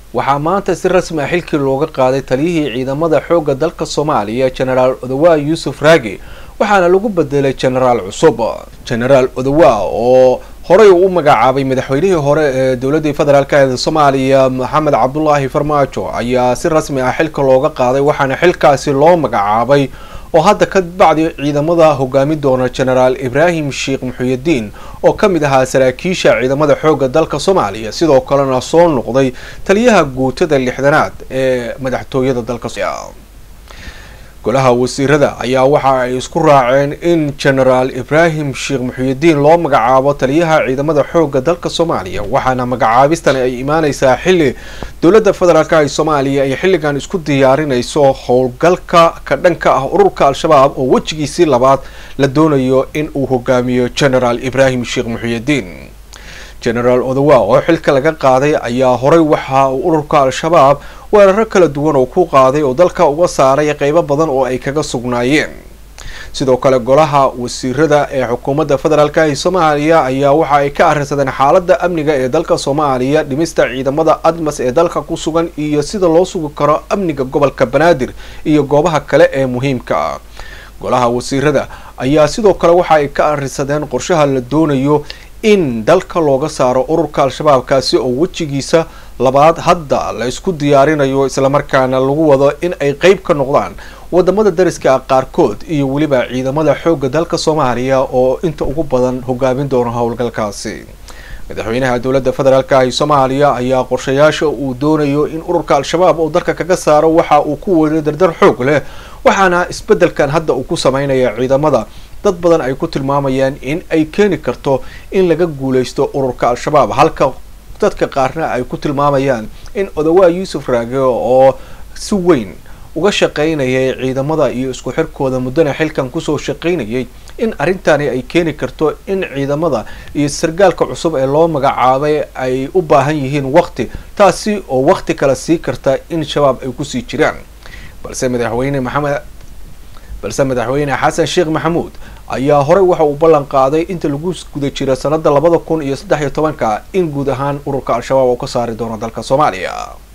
waxaa maanta si rasmi ah xilkii looga qaaday taliyihii ciidamada xoogga dalka soomaaliya genaraal odawa yuusuf raagi waxaana lagu bedelay genaraal cusub genaraal odawa oo horey uu u magacaabay madaxweynihii hore ee dowladii federaalk ee soomaaliya maxamed cabdulaahi farmaajo ayaa si rasmi ah xilka looga qaaday waxaana xilkaasi loo magacaabay oo hadda ka bacdi ciidamada hogaami doona genaraal ibraahim sheekh muxuyadiin oo ka mid ahaa saraakiisha ciidamada xoogga dalka soomaaliya sidoo kalena soo noqday taliyaha guutada lixdanaad ee madaxtooyada dalka golaha wasiirada ayaa waxa ay isku raaceen in genaraal ibraahim sheekh muxuyadiin loo magacaabo taliyaha ciidamada xoogga dalka soomaaliya waxaana magacaabistan ay imaaneysaa xilli dowladda federaalk ee soomaaliya ay xilligan isku diyaarinayso howlgalka ka dhanka ah ururka al-shabaab oo wejigiisii labaad la doonayo in uu hogaamiyo genaraal ibraahim sheekh muxuyadiin genaraal odawa oo xilka laga qaaday ayaa horey waxa uu ururka al-shabaab weeraro kala duwan oo ku qaaday oo dalka uga saaray qeybo badan oo ay kaga sugnaayeen sidoo kale golaha wasiirada ee xukuumadda federaalk ee soomaaliya ayaa waxa ay ka arrinsadeen xaaladda amniga ee dalka soomaaliya dhimista ciidamada admas ee dalka ku sugan iyo sida loo sugi karo amniga gobolka banaadir iyo goobaha kale ee muhiimka ah golaha wasiirada ayaa sidoo kale waxa ay ka arrinsadeen qorshaha la doonayo in dalka looga saaro ururka al-shabaab kaasi oo wejigiisa labaad hadda la isku diyaarinayo islamarkaana lagu wado in ay qeyb ka noqdaan wadamada dariska ah qaarkood iyo weliba ciidamada xoogga dalka soomaaliya oo inta ugu badan hogaamin doona howlgalkaasi madaxweynaha dowladda federaalk ee soomaaliya ayaa qorshayaasha uu doonayo in ururka al-shabaab uu dalka kaga saaro waxa uu ku wado dardar xoog leh waxaana isbedelkan hadda uu ku sameynaya ciidamada dad badan ay ku tilmaamayaan in ay keeni karto in laga guuleysto ururka al-shabaab halka dadka qaarna ay ku tilmaamayaan in odawaa yuusuf raage oo si weyn uga shaqeynayay ciidamada iyo isku xirkooda muddana xilkan kusoo shaqeynayay in arrintani ay keeni karto in ciidamada iyo sargaalka cusub ee loo magacaabay ay u baahan yihiin waqti taasi oo waqti kale sii karta in shabaab ay kusii jiraan balse madaxweyne maxamed balse madaxweyne xasan sheekh maxamuud ayaa horey waxa uu ballan qaaday inta lagu guda jira sanada labada kun iyo saddex iyo tobanka in guud ahaan ururka al-shabaab uu ka saari doono dalka soomaaliya